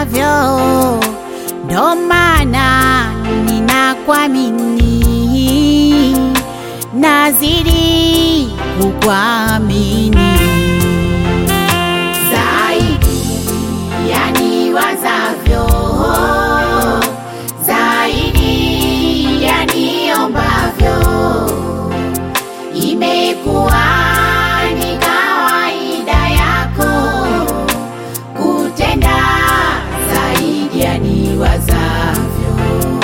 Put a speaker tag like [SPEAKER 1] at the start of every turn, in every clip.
[SPEAKER 1] niwazavyo, ndo maana ninakuamini, nazidi kukuamini zaidi ya niwazavyo, zaidi ya niombavyo, imekuwa ni kawaida yako kutenda zaidi ya niwazavyo.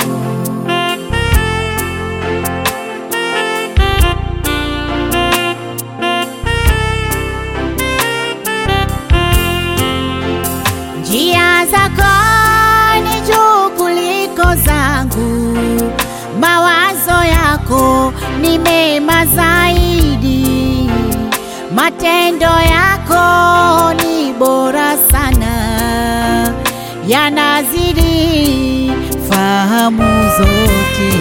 [SPEAKER 1] Njia zako ni juu kuliko zangu, mawazo yako ni mema zaidi, matendo yako ni bora sana, yanazidi fahamu zote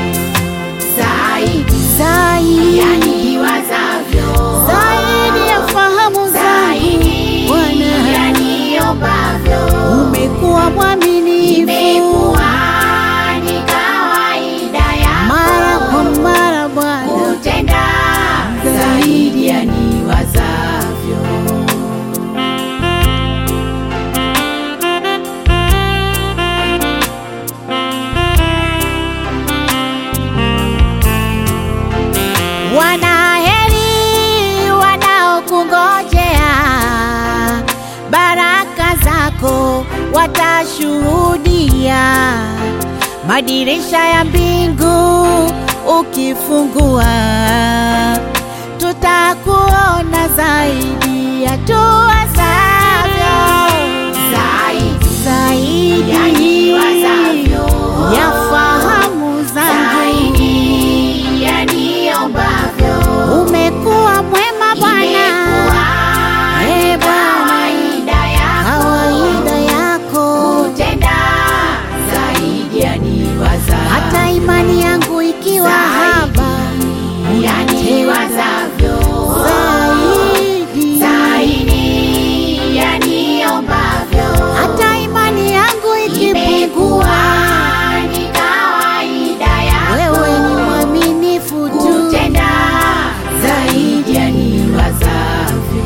[SPEAKER 1] zaidi, zaidi ya niwazavyo, zaidi ya fahamu zangu Bwana
[SPEAKER 2] niombavyo
[SPEAKER 1] umekuwa mwaminifu
[SPEAKER 2] imekuwa ni kawaida yako
[SPEAKER 1] mara kwa mara Bwana,
[SPEAKER 2] kutenda zaidi ya niwazavyo.
[SPEAKER 1] wanaheri wanaokungojea, baraka zako watashuhudia, madirisha ya mbingu ukifungua, tutakuona zaidi ya tuwazavyo,
[SPEAKER 2] Zaidi
[SPEAKER 1] zaidi
[SPEAKER 2] ya niwazavyo.
[SPEAKER 1] ya fahamu zangu
[SPEAKER 2] Zaidi ya niombavyo.
[SPEAKER 1] umekuwa mwema Bwana,
[SPEAKER 2] Imekuwa ni
[SPEAKER 1] Eh, Bwana.
[SPEAKER 2] kawaida yako
[SPEAKER 1] kawaida yako,
[SPEAKER 2] kutenda zaidi ya niwazavyo.
[SPEAKER 1] hata imani yangu ikiwa
[SPEAKER 2] Zaidi
[SPEAKER 1] haba,
[SPEAKER 2] ya niwazavyo.
[SPEAKER 1] zaidi,
[SPEAKER 2] Zaidi ya niombavyo.
[SPEAKER 1] hata imani yangu ikipungua,
[SPEAKER 2] Imekuwa ni kawaida yako
[SPEAKER 1] wewe ni mwaminifu tu.
[SPEAKER 2] kutenda zaidi ya niwazavyo.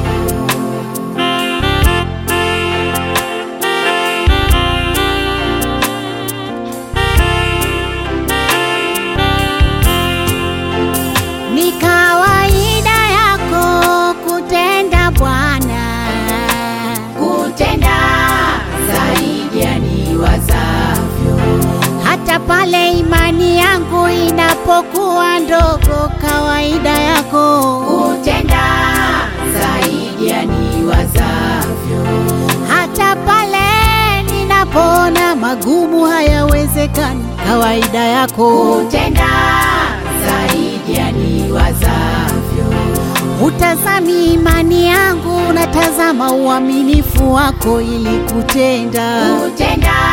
[SPEAKER 1] Ni kawaida yako kutenda Bwana,
[SPEAKER 2] Kutenda zaidi ya niwazavyo.
[SPEAKER 1] hata pale imani yangu inapokuwa ndogo, kawaida yako
[SPEAKER 2] Kutenda zaidi ya niwazavyo.
[SPEAKER 1] hata pale ninapoona magumu hayawezekani, kawaida yako
[SPEAKER 2] Kutenda zaidi ya niwazavyo.
[SPEAKER 1] hutazami imani yangu, unatazama uaminifu wako ili kutenda
[SPEAKER 2] Kutenda